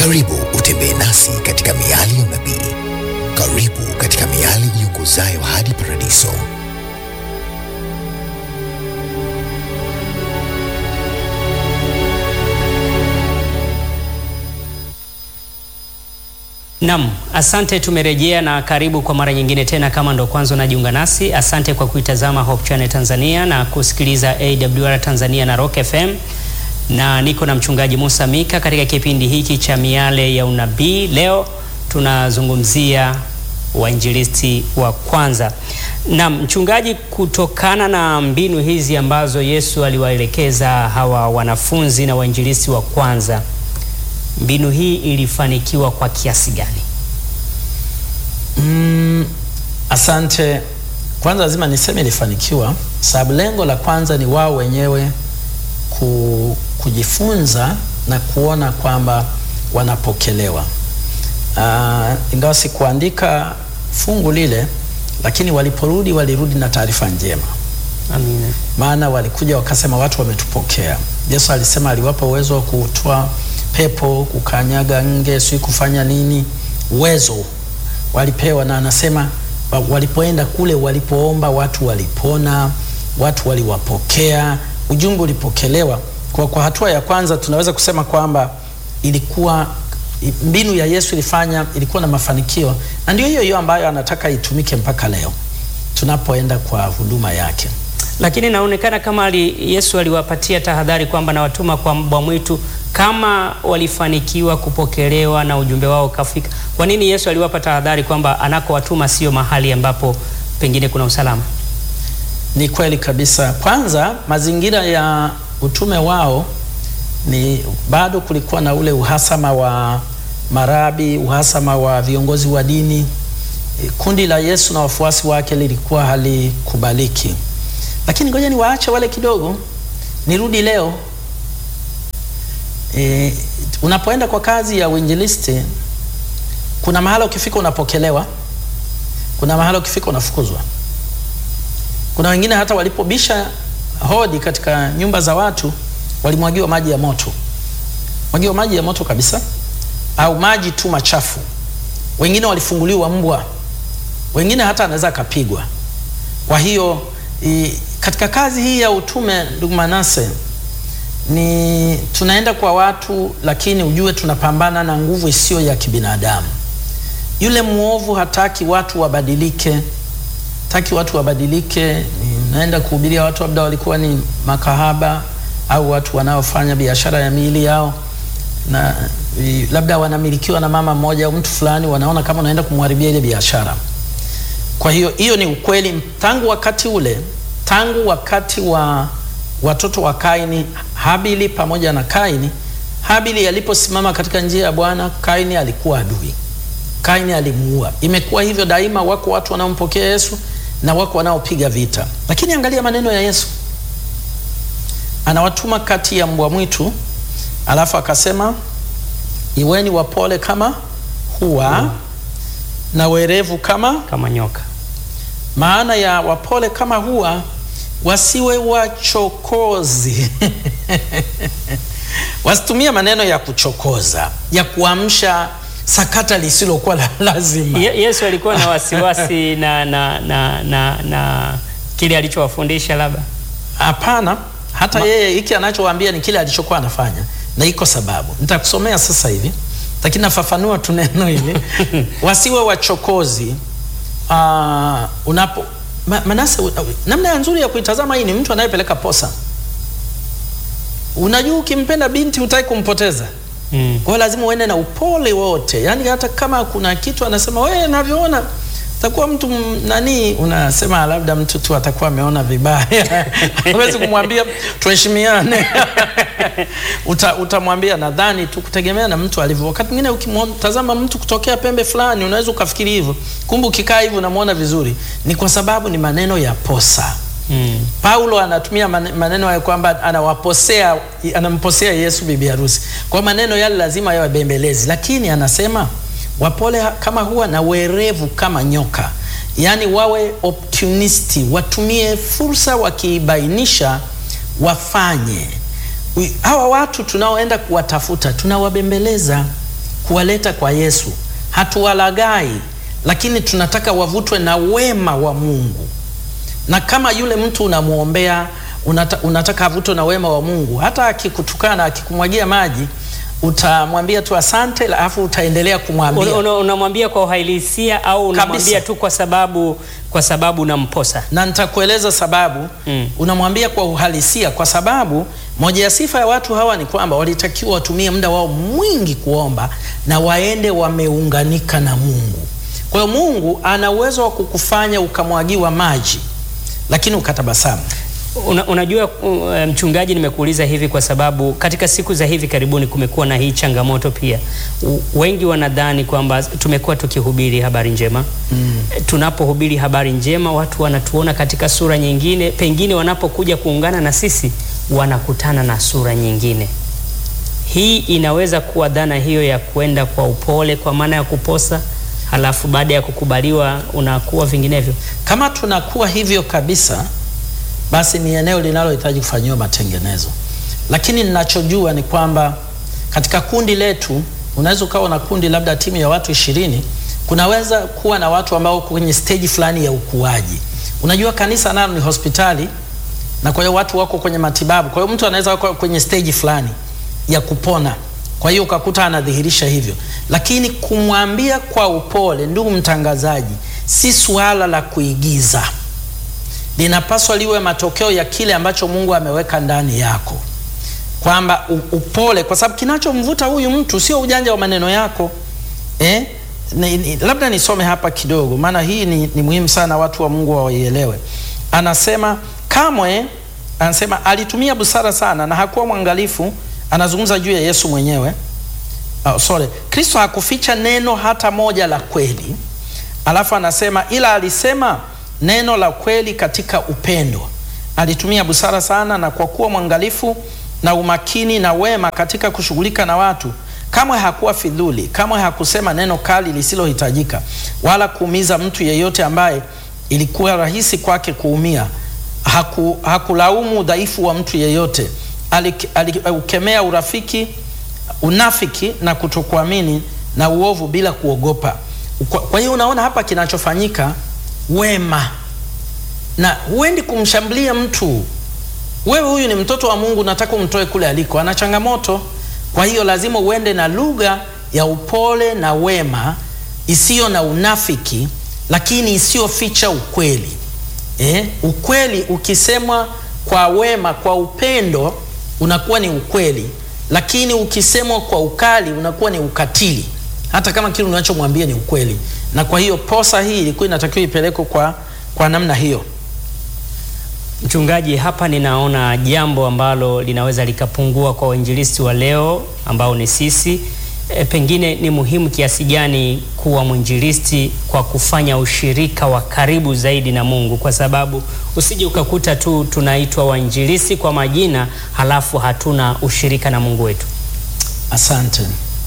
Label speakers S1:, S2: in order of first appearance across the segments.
S1: Karibu utembee nasi katika miali ya unabii. Karibu katika miali iongozayo hadi paradiso.
S2: Nam, asante. Tumerejea na karibu kwa mara nyingine tena. Kama ndo kwanza unajiunga nasi, asante kwa kuitazama Hope Channel Tanzania na kusikiliza AWR Tanzania na Rock FM, na niko na mchungaji Musa Mika katika kipindi hiki cha miale ya unabii. Leo tunazungumzia wainjilisti wa kwanza. Nam mchungaji, kutokana na mbinu hizi ambazo Yesu aliwaelekeza hawa wanafunzi na wainjilisti wa kwanza mbinu hii ilifanikiwa kwa kiasi gani?
S3: Mm, asante. Kwanza lazima niseme ilifanikiwa, sababu lengo la kwanza ni wao wenyewe ku, kujifunza na kuona kwamba wanapokelewa. Uh, ingawa sikuandika fungu lile, lakini waliporudi walirudi na taarifa njema.
S2: Amina.
S3: Maana walikuja wakasema watu wametupokea. Yesu alisema aliwapa uwezo wa kutoa pepo, kukanyaga nge, si kufanya nini, uwezo walipewa, na anasema walipoenda kule, walipoomba watu walipona, watu waliwapokea, ujumbe ulipokelewa. Kwa, kwa hatua ya kwanza tunaweza kusema kwamba ilikuwa mbinu ya Yesu ilifanya, ilikuwa na mafanikio, na ndio hiyo hiyo ambayo anataka itumike mpaka leo tunapoenda kwa huduma yake.
S2: Lakini inaonekana kama ali, Yesu aliwapatia tahadhari kwamba nawatuma kwa mbwa mwitu kama walifanikiwa kupokelewa na ujumbe wao kafika. Kwa nini Yesu aliwapa tahadhari kwamba anakowatuma sio mahali ambapo pengine kuna usalama?
S3: Ni kweli kabisa. Kwanza, mazingira ya utume wao ni bado kulikuwa na ule uhasama wa marabi, uhasama wa viongozi wa dini. Kundi la Yesu na wafuasi wake lilikuwa halikubaliki, lakini ngoja ni waache wale kidogo, nirudi leo. E, unapoenda kwa kazi ya uinjilisti, kuna mahala ukifika unapokelewa, kuna mahala ukifika unafukuzwa. Kuna wengine hata walipobisha hodi katika nyumba za watu walimwagiwa maji ya moto, mwagiwa maji ya moto kabisa, au maji tu machafu. Wengine walifunguliwa mbwa, wengine hata anaweza akapigwa. Kwa hiyo i, katika kazi hii ya utume, ndugu Manase, ni tunaenda kwa watu, lakini ujue tunapambana na nguvu isiyo ya kibinadamu. Yule mwovu hataki watu wabadilike, hataki watu wabadilike. Naenda kuhubiria watu labda walikuwa ni makahaba au watu wanaofanya biashara ya miili yao, na labda wanamilikiwa na mama mmoja au mtu fulani, wanaona kama unaenda kumharibia ile biashara. Kwa hiyo hiyo ni ukweli tangu wakati ule, tangu wakati wa watoto wa Kaini, Habili pamoja na Kaini. Habili aliposimama katika njia ya Bwana, Kaini alikuwa adui, Kaini alimuua. Imekuwa hivyo daima, wako watu wanaompokea Yesu na wako wanaopiga vita. Lakini angalia maneno ya Yesu, anawatuma kati ya mbwa mwitu, alafu akasema iweni wapole kama hua hmm, na werevu kama
S2: kama nyoka.
S3: Maana ya wapole kama hua wasiwe wachokozi wasitumie maneno ya kuchokoza ya kuamsha sakata lisilokuwa la lazima.
S2: Ye, Yesu alikuwa na wasiwasi na, na, na, na, na kile alichowafundisha labda?
S3: Hapana, hata Ma, yeye hiki anachowaambia ni kile alichokuwa anafanya, na iko sababu nitakusomea sasa hivi, lakini nafafanua tu neno hili wasiwe wachokozi. Uh, unapo Ma, Manase, namna nzuri ya kuitazama hii ni mtu anayepeleka posa. Unajua, ukimpenda binti hutaki kumpoteza mm. Kwa hiyo lazima uende na upole wote, yaani hata kama kuna kitu anasema wewe, navyoona takuwa mtu nani, unasema labda mtu tu atakuwa ameona vibaya hawezi kumwambia tuheshimiane Uta, utamwambia nadhani tu kutegemea na mtu alivyo. Wakati mwingine ukimtazama mtu kutokea pembe fulani unaweza ukafikiri hivyo, kumbe ukikaa hivyo unamwona vizuri. Ni kwa sababu ni maneno ya posa. Mm. Paulo anatumia maneno ya kwamba anawaposea, anamposea Yesu bibi harusi. Kwa maneno yale lazima yawe bembelezi, lakini anasema wapole kama huwa na werevu kama nyoka, yaani wawe opportunisti, watumie fursa, wakiibainisha wafanye. Hawa watu tunaoenda kuwatafuta tunawabembeleza kuwaleta kwa Yesu. Hatuwalagai, lakini tunataka wavutwe na wema wa Mungu. Na kama yule mtu unamwombea, unata, unataka avutwe na wema wa Mungu, hata akikutukana, akikumwagia maji, utamwambia tu asante, alafu utaendelea kumwambia
S2: Una- una- Unamwambia kwa uhalisia au unamwambia
S3: Kabisa.
S2: tu kwa sababu kwa sababu unamposa?
S3: na nitakueleza sababu
S2: Mm.
S3: unamwambia kwa uhalisia, kwa sababu moja ya sifa ya watu hawa ni kwamba walitakiwa watumie muda wao mwingi kuomba na waende wameunganika na Mungu. Kwa hiyo Mungu ana uwezo wa kukufanya ukamwagiwa maji, lakini ukatabasamu.
S2: Una, unajua uh, mchungaji, nimekuuliza hivi kwa sababu katika siku za hivi karibuni kumekuwa na hii changamoto pia. U, wengi wanadhani kwamba tumekuwa tukihubiri habari njema mm. Tunapohubiri habari njema watu wanatuona katika sura nyingine, pengine wanapokuja kuungana na sisi wanakutana na sura nyingine. Hii inaweza kuwa dhana hiyo ya kwenda kwa upole, kwa maana ya kuposa, halafu baada ya kukubaliwa unakuwa vinginevyo.
S3: Kama tunakuwa hivyo kabisa, basi ni eneo linalohitaji kufanyiwa matengenezo. Lakini ninachojua ni kwamba katika kundi letu, unaweza ukawa na kundi labda timu ya watu ishirini, kunaweza kuwa na watu ambao wako kwenye stage fulani ya ukuaji. Unajua kanisa nalo ni hospitali, na kwa hiyo watu wako kwenye matibabu. Kwa hiyo mtu anaweza kuwa kwenye stage fulani ya kupona, kwa hiyo ukakuta anadhihirisha hivyo, lakini kumwambia kwa upole, ndugu mtangazaji, si suala la kuigiza linapaswa liwe matokeo ya kile ambacho Mungu ameweka ndani yako, kwamba u- upole, kwa sababu kinachomvuta huyu mtu sio ujanja wa maneno yako eh? Ni, ni, labda nisome hapa kidogo, maana hii ni, ni muhimu sana watu wa Mungu waielewe. Anasema kamwe, anasema alitumia busara sana na hakuwa mwangalifu. Anazungumza juu ya Yesu mwenyewe. Oh, sorry. Kristo hakuficha neno hata moja la kweli. Alafu anasema ila alisema neno la kweli katika upendo. Alitumia busara sana na kwa kuwa mwangalifu na umakini na wema katika kushughulika na watu. Kamwe hakuwa fidhuli, kamwe hakusema neno kali lisilohitajika, wala kuumiza mtu yeyote ambaye ilikuwa rahisi kwake kuumia. Haku, hakulaumu udhaifu wa mtu yeyote. Alik- Aliukemea urafiki unafiki na kutokuamini na uovu bila kuogopa. Kwa, kwa hiyo unaona hapa kinachofanyika wema, na huendi kumshambulia mtu. Wewe huyu ni mtoto wa Mungu, nataka umtoe kule aliko, ana changamoto. Kwa hiyo lazima uende na lugha ya upole na wema, isiyo na unafiki, lakini isiyoficha ukweli. Eh, ukweli ukisemwa kwa wema, kwa upendo, unakuwa ni ukweli, lakini ukisemwa kwa ukali unakuwa ni ukatili, hata kama kile unachomwambia ni ukweli. Na kwa hiyo posa hii ilikuwa inatakiwa ipelekwe kwa, kwa namna hiyo.
S2: Mchungaji, hapa ninaona jambo ambalo linaweza likapungua kwa wainjilisti wa leo ambao ni sisi. E, pengine ni muhimu kiasi gani kuwa mwinjilisti kwa kufanya ushirika wa karibu zaidi na Mungu, kwa sababu usije ukakuta tu tunaitwa wainjilisti kwa majina halafu hatuna ushirika na Mungu wetu.
S3: Asante.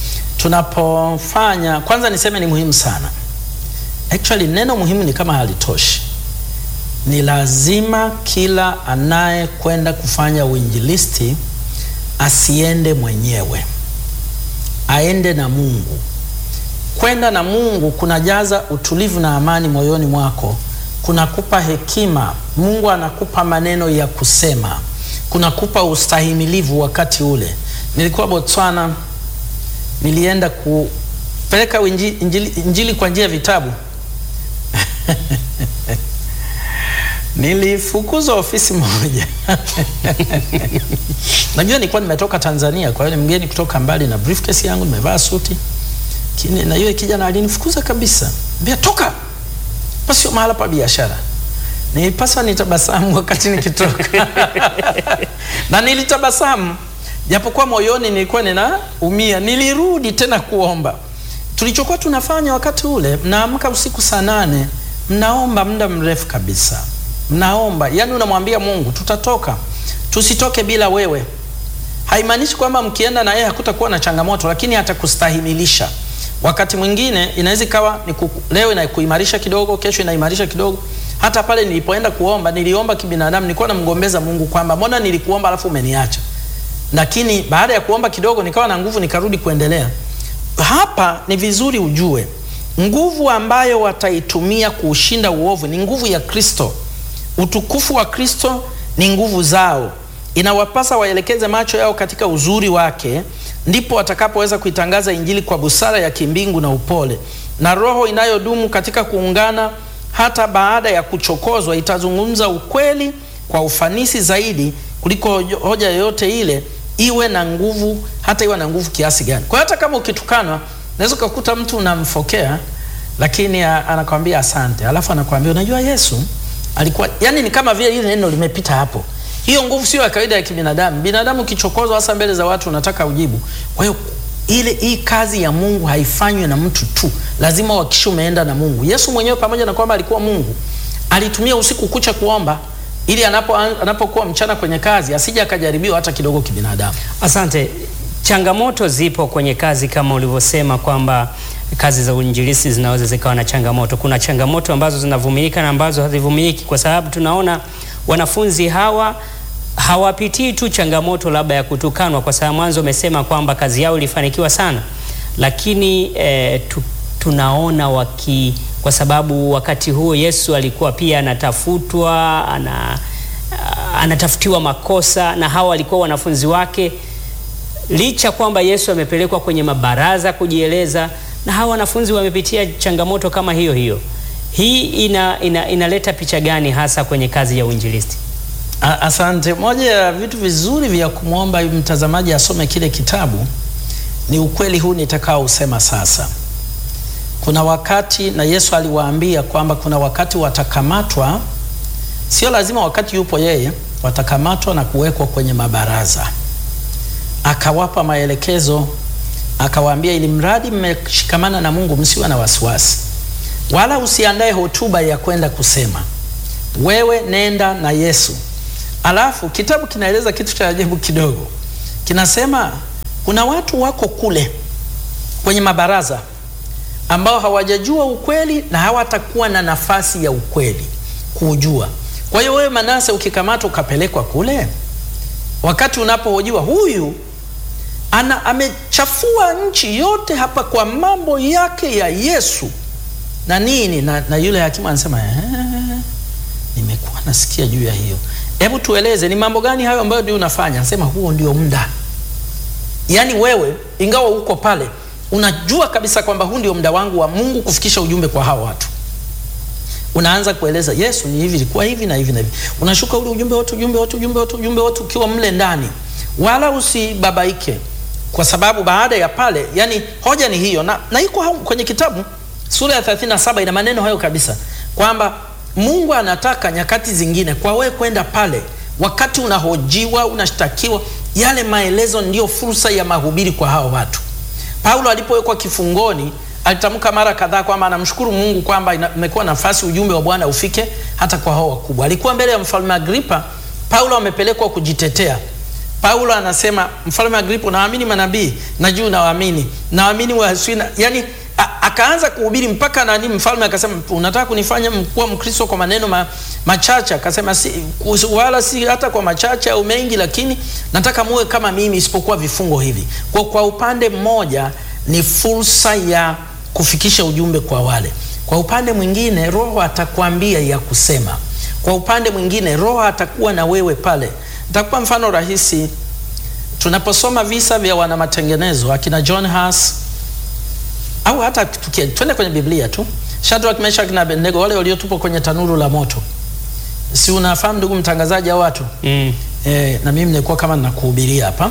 S3: Tunapofanya kwanza, niseme ni muhimu sana. Actually, neno muhimu ni kama halitoshi. Ni lazima kila anayekwenda kufanya uinjilisti asiende mwenyewe, aende na Mungu. Kwenda na Mungu kunajaza utulivu na amani moyoni mwako, kunakupa hekima. Mungu anakupa maneno ya kusema, kunakupa ustahimilivu wakati ule. Nilikuwa Botswana, nilienda kupeleka injili, injili, injili kwa njia ya vitabu nilifukuzwa ofisi moja najua nilikuwa nimetoka Tanzania, kwa hiyo ni mgeni kutoka mbali na briefcase yangu, nimevaa suti Kini, na yule kijana alinifukuza kabisa, mbia toka, pa sio mahala pa biashara. Nilipaswa nitabasamu wakati nikitoka na nilitabasamu japokuwa moyoni nilikuwa ninaumia. Nilirudi tena kuomba. Tulichokuwa tunafanya wakati ule, mnaamka usiku saa nane, mnaomba muda mrefu kabisa, mnaomba yani, unamwambia Mungu, tutatoka, tusitoke bila wewe. Haimaanishi kwamba mkienda na yeye hakutakuwa na changamoto, lakini atakustahimilisha. Wakati mwingine inaweza ikawa ni kuku, leo inakuimarisha kidogo, kesho inaimarisha kidogo. Hata pale nilipoenda kuomba, niliomba kibinadamu, nilikuwa namgombeza Mungu kwamba mbona nilikuomba alafu umeniacha lakini baada ya kuomba kidogo nikawa na nguvu nikarudi kuendelea. hapa ni vizuri ujue nguvu ambayo wataitumia kuushinda uovu ni nguvu ya Kristo. Utukufu wa Kristo ni nguvu zao. Inawapasa waelekeze macho yao katika uzuri wake, ndipo watakapoweza kuitangaza Injili kwa busara ya kimbingu na upole. Na roho inayodumu katika kuungana hata baada ya kuchokozwa itazungumza ukweli kwa ufanisi zaidi kuliko hoja yoyote ile, iwe na nguvu, hata iwe na nguvu kiasi gani. Kwa hiyo hata kama ukitukanwa, unaweza ukakuta mtu unamfokea, lakini anakwambia asante, alafu anakwambia unajua Yesu alikuwa, yani ni kama vile ile neno limepita hapo. Hiyo nguvu sio ya kawaida ya kibinadamu. Binadamu ukichokozwa, hasa mbele za watu, unataka ujibu. Kwa hiyo ile hii kazi ya Mungu haifanywi na mtu tu, lazima uhakikishe umeenda na Mungu. Yesu mwenyewe pamoja na kwamba alikuwa Mungu, alitumia usiku kucha kuomba ili anapo anapokuwa mchana kwenye kazi asije akajaribiwa hata kidogo kibinadamu.
S2: Asante. Changamoto zipo kwenye kazi kama ulivyosema kwamba kazi za uinjilisti zinaweza zikawa na changamoto. Kuna changamoto ambazo zinavumilika na ambazo hazivumiliki, kwa sababu tunaona wanafunzi hawa hawapitii tu changamoto labda ya kutukanwa, kwa sababu mwanzo umesema kwamba kazi yao ilifanikiwa sana, lakini eh, tu, tunaona waki kwa sababu wakati huo Yesu alikuwa pia anatafutwa, ana, anatafutiwa makosa na hawa walikuwa wanafunzi wake, licha kwamba Yesu amepelekwa kwenye mabaraza kujieleza, na hawa wanafunzi wamepitia changamoto kama hiyo hiyo. Hii ina, ina, inaleta picha gani hasa kwenye kazi ya uinjilisti?
S3: Asante. Moja ya vitu vizuri vya kumwomba mtazamaji asome kile kitabu ni ukweli huu nitakao usema sasa. Kuna wakati na Yesu aliwaambia kwamba kuna wakati watakamatwa, sio lazima wakati yupo yeye, watakamatwa na kuwekwa kwenye mabaraza. Akawapa maelekezo, akawaambia, ili mradi mmeshikamana na Mungu, msiwe na wasiwasi, wala usiandae hotuba ya kwenda kusema, wewe nenda na Yesu. Alafu kitabu kinaeleza kitu cha ajabu kidogo, kinasema kuna watu wako kule kwenye mabaraza ambao hawajajua ukweli na hawatakuwa na nafasi ya ukweli kuujua. Kwa hiyo wewe Manase, ukikamatwa ukapelekwa kule, wakati unapohojiwa, huyu ana amechafua nchi yote hapa kwa mambo yake ya Yesu na nini na, na yule hakimu anasema nimekuwa nasikia juu ya hiyo. Hebu tueleze ni mambo gani hayo ambayo ndio unafanya? Anasema huo ndio muda. Yaani wewe ingawa uko pale unajua kabisa kwamba huu ndio muda wangu wa Mungu kufikisha ujumbe kwa hao watu. Unaanza kueleza Yesu ni hivi, ilikuwa hivi na hivi na hivi. Unashuka ule ujumbe wote, ujumbe wote, ujumbe wote, ujumbe wote ukiwa mle ndani. Wala usibabaike kwa sababu baada ya pale, yani hoja ni hiyo na, na iko kwenye kitabu sura ya 37 ina maneno hayo kabisa kwamba Mungu anataka nyakati zingine kwa wewe kwenda pale, wakati unahojiwa, unashtakiwa, yale maelezo ndiyo fursa ya mahubiri kwa hao watu. Paulo alipowekwa kifungoni alitamka mara kadhaa kwamba anamshukuru Mungu kwamba imekuwa nafasi ujumbe wa Bwana ufike hata kwa hao wakubwa. Alikuwa mbele ya mfalme Agripa, Paulo amepelekwa kujitetea. Paulo anasema, mfalme Agripa, naamini manabii, najua nawaamini, naamini waswina, yani akaanza kuhubiri mpaka nani, mfalme akasema, unataka kunifanya kuwa Mkristo kwa maneno ma, machache? Akasema si, wala si hata kwa machache au mengi, lakini nataka muwe kama mimi, isipokuwa vifungo hivi. Kwa, kwa upande mmoja ni fursa ya kufikisha ujumbe kwa wale, kwa upande mwingine Roho atakwambia ya kusema, kwa upande mwingine Roho atakuwa na wewe pale. Nitakupa mfano rahisi. Tunaposoma visa vya wana matengenezo akina John Huss au hata twende kwenye Biblia tu, Shadrach, Meshach na Abednego, wale waliotupwa kwenye tanuru la moto, si unafahamu ndugu mtangazaji hao watu
S2: Mm.
S3: e, na mimi nilikuwa kama ninakuhubiria hapa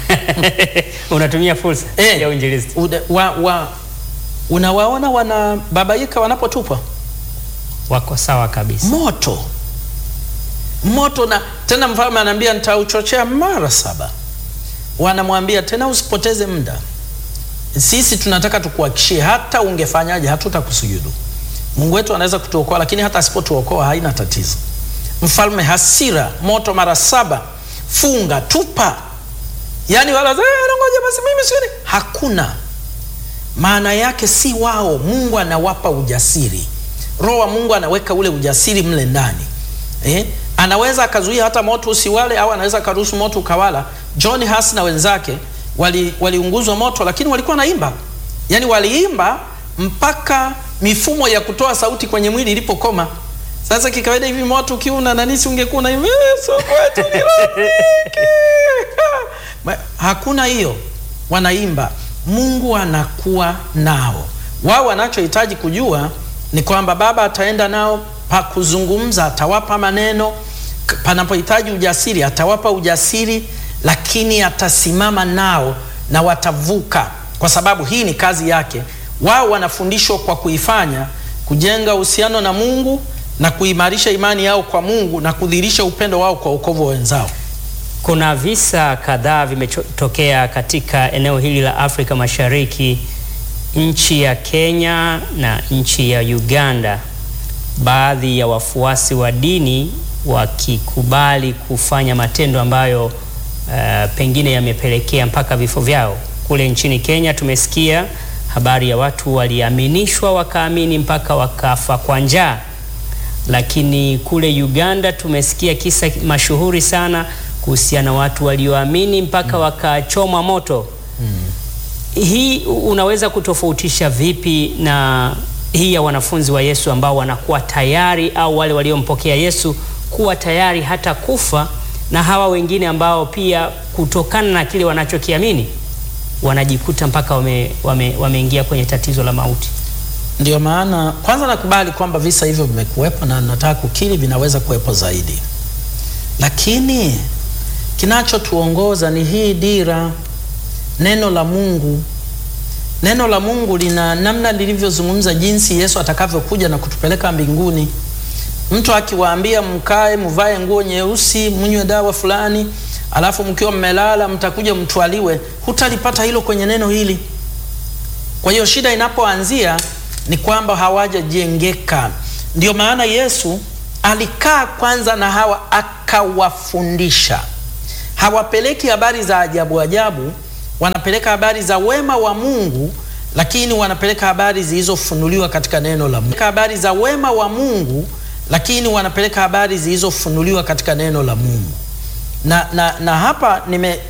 S2: Unatumia fursa
S3: Eh,
S2: ya uinjilisti.
S3: ude- wa, wa, unawaona wanababaika wanapotupwa
S2: Wako sawa kabisa.
S3: moto moto, na tena mfalme anaambia nitauchochea mara saba. Wanamwambia tena usipoteze muda, sisi tunataka tukuhakishie, hata ungefanyaje hatutakusujudu. Mungu wetu anaweza kutuokoa, lakini hata asipotuokoa haina tatizo. Mfalme hasira, moto mara saba, funga, tupa. Yani wala "Eh, ngoja basi mimi sioni, hakuna maana yake si wao. Mungu anawapa ujasiri, Roho wa Mungu anaweka ule ujasiri mle ndani eh? Anaweza akazuia hata moto usiwale, au anaweza akaruhusu moto ukawala. John Huss na wenzake wali- waliunguzwa moto, lakini walikuwa naimba yaani waliimba mpaka mifumo ya kutoa sauti kwenye mwili ilipokoma. Sasa kikawaida hivi moto ukiuna nani, si ungekuwa na hivi Yesu kwetu ni rafiki. Ma- Hakuna hiyo, wanaimba, Mungu anakuwa nao. Wao wanachohitaji kujua ni kwamba Baba ataenda nao pa kuzungumza, atawapa maneno, K- panapohitaji ujasiri atawapa ujasiri, lakini atasimama nao na watavuka, kwa sababu hii ni kazi yake. Wao wanafundishwa kwa kuifanya, kujenga uhusiano na Mungu na kuimarisha imani yao kwa Mungu na kudhihirisha upendo wao kwa wokovu wa wenzao.
S2: Kuna visa kadhaa vimetokea katika eneo hili la Afrika Mashariki, nchi ya Kenya na nchi ya Uganda, baadhi ya wafuasi wa dini wakikubali kufanya matendo ambayo uh, pengine yamepelekea mpaka vifo vyao. Kule nchini Kenya tumesikia habari ya watu waliaminishwa wakaamini mpaka wakafa kwa njaa lakini kule Uganda tumesikia kisa mashuhuri sana kuhusiana na watu walioamini mpaka wakachomwa moto. Hii unaweza kutofautisha vipi na hii ya wanafunzi wa Yesu ambao wanakuwa tayari au wale waliompokea Yesu kuwa tayari hata kufa na hawa wengine ambao pia kutokana na kile wanachokiamini wanajikuta mpaka wame, wame, wameingia kwenye tatizo la mauti.
S3: Ndio maana kwanza nakubali kwamba visa hivyo vimekuwepo na nataka kukiri vinaweza kuwepo zaidi, lakini kinachotuongoza ni hii dira, neno la Mungu. Neno la Mungu lina namna lilivyozungumza jinsi Yesu atakavyokuja na kutupeleka mbinguni. Mtu akiwaambia mkae, mvae nguo nyeusi, mnywe dawa fulani, alafu mkiwa mmelala mtakuja mtwaliwe, hutalipata hilo kwenye neno hili. Kwa hiyo shida inapoanzia ni kwamba hawajajengeka. Ndio maana Yesu alikaa kwanza na hawa akawafundisha. Hawapeleki habari za ajabu ajabu, wanapeleka habari za wema wa Mungu, lakini wanapeleka habari zilizofunuliwa katika neno la Mungu. Habari za wema wa Mungu, lakini wanapeleka habari zilizofunuliwa katika neno la Mungu. Na, na, na hapa nime